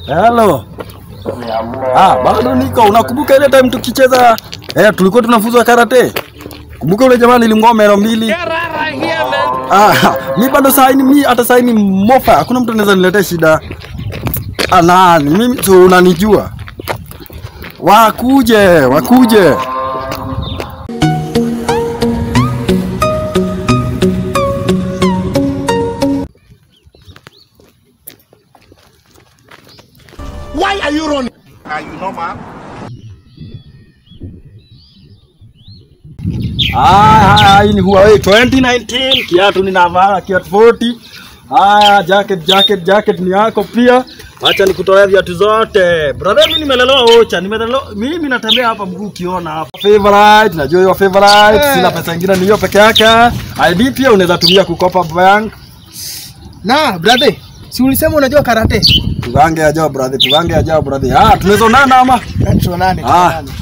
Hello. Ah, bado niko. Unakumbuka ile time tukicheza eh, tulikuwa tunafunzwa karate? Kumbuka ule jamaa nilimng'oa meno mbili. Ah, mi bado saa hii ni- mi hata saa hii ni mofa. Hakuna mtu anaweza niletea shida. Ah, nani? Mimi tu unanijua. Wakuje, wakuje. Why are you running? Are you normal? Ah, ah, hii ni Huawei 2019 kiatu ninavaa kiatu 40. Ah, jacket jacket jacket ni yako pia. Acha nikutoe viatu zote. Brother, mimi nimelelewa Ocha, nimelelewa mimi natembea hapa mguu ukiona hapa. Favorite, najua hiyo favorite. Sina pesa nyingine ni hiyo peke yake. ID pia unaweza tumia kukopa bank. Na brother, si ulisema unajua karate? Tugange ajao brother, tugange ajao brother. Ah, tunaweza onana ama? Tuonane, Ah, tuonane.